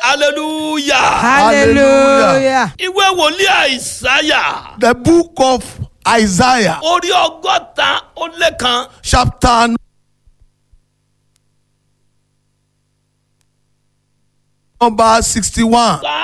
hallelujah. hallelujah. ìwé wòlíì àìsáyà The book of Isaiah, orí ọgọ́ta ó lé kan chapter number 61. ká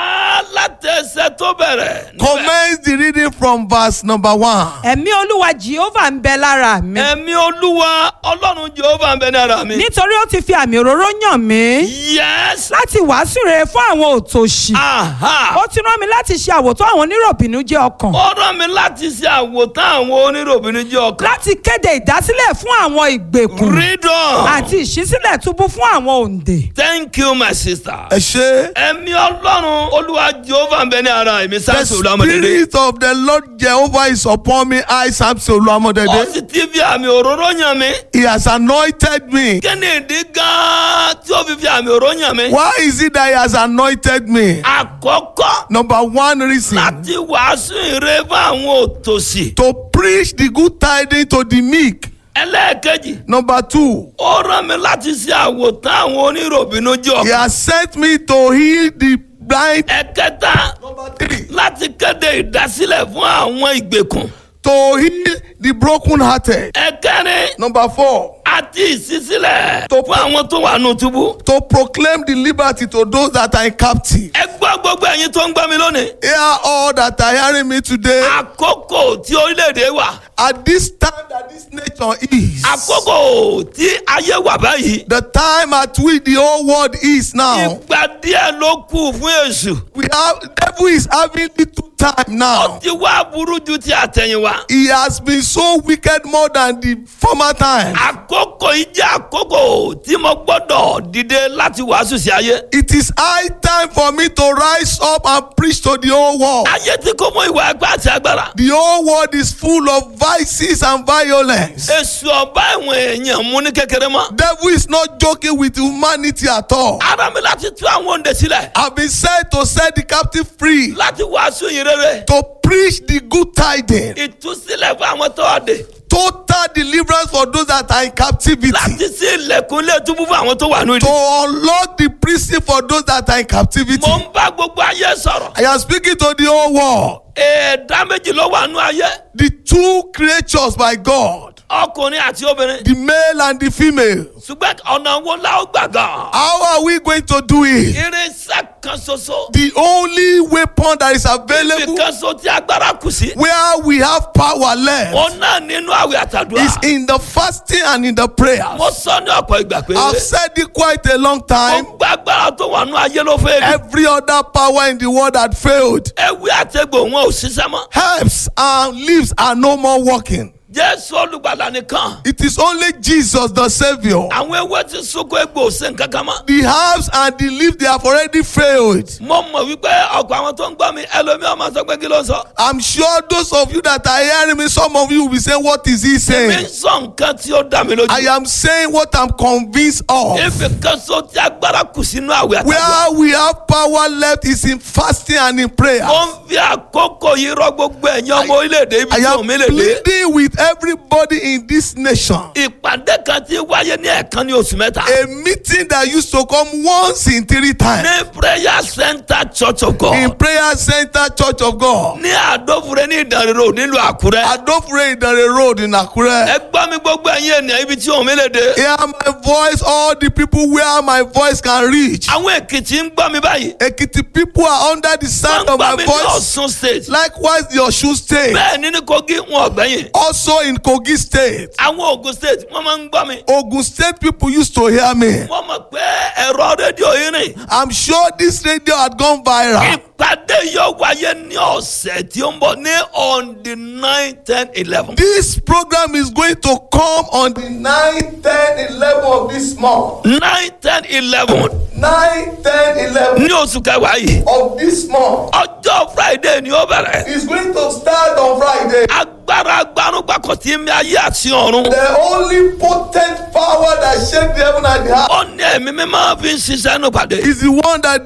látẹsẹ̀ tó bẹ̀rẹ̀. níbẹ̀. Commence the reading from verse number 1. ẹ̀mí olúwa jehovah ń bẹ lára mi. ẹ̀mí olúwa ọlọ́run jehova ń bẹ ní ara mi. nítorí ó ti fi àmì òróró yàn mí. yes. láti wàásù rere fún àwọn òtòṣì. aha. ó ti rán mi láti ṣe àwòtán àwọn oníròbìnú jẹ́ ọkàn. ó rán mi láti ṣe àwòtán àwọn oníròbìnrin jẹ́ ọkàn. láti kéde ìdásílẹ̀ fún àwọn ìgbèkùn. read on. àti ìṣísílẹ̀ túbú fún àwọn òǹdè. thank you my sister. Ẹ ṣé. ẹ̀mí ọlọ́run olúwa jehova ń bẹ ní ara mi The sáàsì olùwàmọ̀dédé. spirit of the Lord Jehovah is upon me. I Samson ó Oluwamodede. sì ti fi àmì òróró yàn mí. He has anointed me. kí ni ìdí gan-an tí ó fi fi àmì òróró yàn mí. Why is it that he has anointed me? àkọ́kọ́ Number one reason láti wàásù ìre fún àwọn òtòṣì. to preach the good tidings to the meek. ẹlẹ́ẹ̀kejì Number two, ó rán mi láti ṣe àwòtán àwọn oníròbìnú jẹ́ he ọkàn. has sent me to heal the blind. ẹ̀kẹta Number three, láti kéde ìdásílẹ̀ fún àwọn ìgbèkùn. to heal the brokenhearted. ẹ̀kẹrin Number four, àti ìṣísílẹ̀ Tó- fún àwọn tó wà nù túbú. to proclaim the liberty to those that are in captive. ẹ gbọ́ gbogbo ẹ̀yin tó ń gbọ́ mi lónìí. Hear all that are hearing me today. àkókò tí orílẹ̀-èdè wà At this time that this nation is, àkókò tí ayé wà báyìí. the time at which the whole world is now, ìgbà díẹ̀ ló kù fún èṣù. we have devil is having little time ó now. ti wá burú ju ti àtẹ̀yìnwá. He has been so wicked more than the former time. àkókò yìí jẹ́ àkókò tí mo gbọ́dọ̀ dìde láti wàásù sí ayé. It is high time for me to rise up and preach to the whole world. ayé tí kò mọ ìwà ẹgbẹ́ àti agbára. The whole world is full of vices and violence. èṣù ọba ẹ̀wọ̀n èèyàn mú ní kékeré mọ́. Devil is not joking with humanity at all. ara mi láti tú àwọn òǹdè sílẹ̀. I've been sent to set the captive free, láti wàásù yìí rere. to preach the good tidings, ìtúsílẹ̀ fún àwọn tó ọ̀dẹ̀. total deliverance for those that are in captivity, láti sí ilẹ̀kùn ilé túbú fún àwọn tó wà ní to ìdí. unlock the prison for those that are in captivity. mo ń bá gbogbo ayé sọ̀rọ̀. I am speaking to the whole world. ẹ̀ẹ́dá méjì ló wà nú ayé. The two creatures by God, ọkùnrin àti obìnrin. the male and the female. ṣùgbọ́n ọ̀nà wo la ó gbà gan. How are we going to do it? irinṣẹ́ kan ṣoṣo. The only weapon that is ibi available kan so tí agbára kù sí. where we have power left òun náà nínú àwẹ̀ àtàdúrà. is in the fasting and in the prayers. mo sọ ní ọ̀pọ̀ ìgbà pé. I've said it quite a long time. gbogbo agbára tó wà nú ayé ló fẹ́ rí. Every other power in the world had failed. ewé àtẹ̀gbò wọn ò ṣiṣẹ́ mọ́. Herbs and leaves are no more working. jésù olùgbàlà nìkan. It is only Jesus the Savior. àwọn ewé ti sunkún egbò ò sí nǹkan kan mọ́. The herbs and the leaves they have already failed. mo mọ̀ wípé ọ̀pọ̀ àwọn tó ń gbọ́ mi ẹlòmíràn máa sọ pé kí ló ń sọ. I'm sure those of you that are hearing me, some of you will be saying, What is he mi ń saying? sọ nǹkan tí ó dá mi lójú. I am saying what I'm convinced of. ibi kan so tí agbára kù sínú àwẹ̀ àtàdúrà. Where we have power left is in fasting and in prayer. mo ń fi àkókò yìí rọ gbogbo ẹ̀yin ọmọ orílẹ̀-èdè ibi I tí am òun mi lè dé. pleading with everybody in this nation. ìpàdé kan tí wáyé ní ẹ̀ẹ̀kan ní oṣù mẹ́ta. A meeting that used to come once in three times ní prayer center church of in God. Prayer Center Church of God. ní àdófure ní ìdánrẹ́rọ nílùú àkúrẹ́. Adofre Idare Road in Akure. ẹ gbọ́ mi gbogbo ẹ̀yin ènìyàn ibi tí òun mi lè dé. Hear my voice, all the people where my voice can reach. àwọn èkìtì ń gbọ́ mi báyìí. Ekiti people are under the wọ́n sound ń of gbọ́ my mi ní voice. ọ̀ṣun state. Likewise, the Osun State, bẹ́ẹ̀ ni ní kogi wọn ọ̀gbẹ́yìn. also in Kogi State. àwọn ogun state wọ́n máa ń gbọ́ mi. Ogun State people used to hear me. wọ́n mọ̀ pé ẹ̀rọ rédíò yìí rìn. I'm sure this radio had gone viral. ìpàdé yóò wáyé ní ọ̀sẹ̀ tí ó ń bọ̀ ní on the nine ten eleven. This program is going to come on the 9, 10, 11 of this month. nine ten eleven 9, 10, 11 ní oṣù kẹwàá yìí. of this month. ọjọ́ friday ni ó bẹ̀rẹ̀. It's going to start on Friday. agbára agbanugbakọ̀ tí mi ayé àti ọ̀run. The only potent power that shake the heaven and the earth ó ní ẹ̀mí mi máa fi ń ṣiṣẹ́ nù pàdé. is the one that the Holy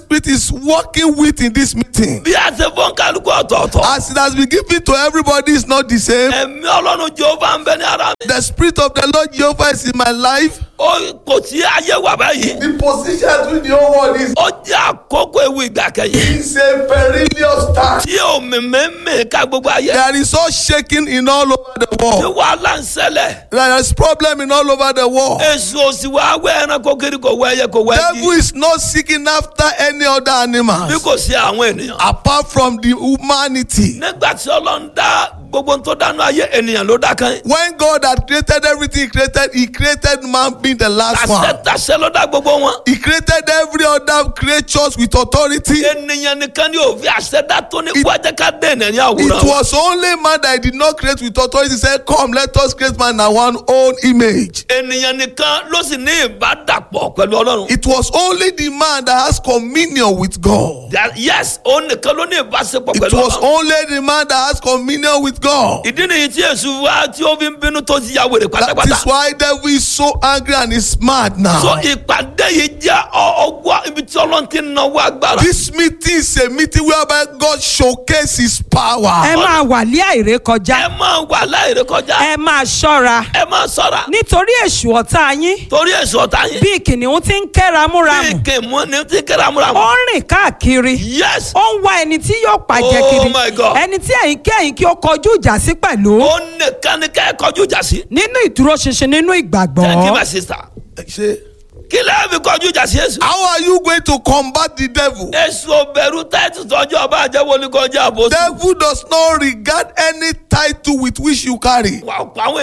Spirit is working with in this meeting. bí a ṣe fọ́n kálukú ọ̀tọ̀ọ̀tọ̀. As it has been given to everybody, is not the same. ẹ̀mí ọlọ́run jehova ń bẹ ní ara mi. The Spirit of the Lord Jehovah is in my life. ó kò sí ayé wà báyìí. The position with the whole world is, ó jẹ́ àkókò ewu ìgbà kẹyìn. is a perilous time. tí omi mẹ́mẹ́ ká gbogbo ayé. There is all shaking in all over the tí world. wàhálà ń ṣẹlẹ̀. There is problem in all over the world. èso òsì wa wẹ́ ẹranko kiri kò wẹ́ ẹyẹ kò wẹ́ Devil ẹbí. is not seeking after any other bí animals kò sí àwọn ènìyàn. apart from the humanity. nígbà tí ọlọ́run dá gbogbo tó dánú ayé ènìyàn ló dá kan. When God had created everything he created, he created man being the last tàṣẹ one. tàṣẹ ló dá gbogbo wọn. He created every other creatures with authority. ènìyàn nìkan ni òfin àṣẹ dá tó ní wájẹ ká dé ènìyàn ní It àwòrán. was only man that he did not create with authority. He said, Come, let us create man in our own image. ènìyàn nìkan ló sì ní ìbádàpọ̀ pẹ̀lú ọlọ́run. It was only the man that has communion with God. That- yes òun nìkan ló ní ìbáṣepọ̀ It pẹ̀lú was ọlọ́run. only the man that has communion with God. ìdí nìyí tí èṣù wá tí ó fi ń bínú tó ti ya wèrè That pátápátá. is why devil is so angry and is mad so now. ìpàdé yìí jẹ́ ọ- ọgbà ibi tí ọlọ́run ti ń náwó agbára. This meeting is a meeting whereby God showcases his ẹ power. máa wà lé àìrékọjá ẹ máa wà láìrè kọjá. ẹ máa ṣọ́ra ẹ máa sọ́ra. nítorí èṣù ọ̀tá yín torí èso ọ̀tá yín. bí kìnìún ti ń bí kéramúramù kèmú ni tí kéramúramù. ó ń rìn káàkiri yes. ó ń wá ẹni tí yóò pàjẹ́ Oh kiri my God. ẹni tí ẹ̀yin kí ẹ̀yin kí ó kọjú ìjà sí pẹ̀lú ó nìkan ni kẹ́ ẹ kọjú ìjà sí. nínú ìdúróṣinṣin nínú thank you ìgbàgbọ́ my sister. Say, kí lẹ́yìn fi kọjú ìjà sí èso. How are you going to combat the devil? èso bẹ̀rù tẹ́tù tọ́jú ọba àjẹwò ní kọjá àbòsí. Devil does not regard any title with which you carry. wà á pa àwọn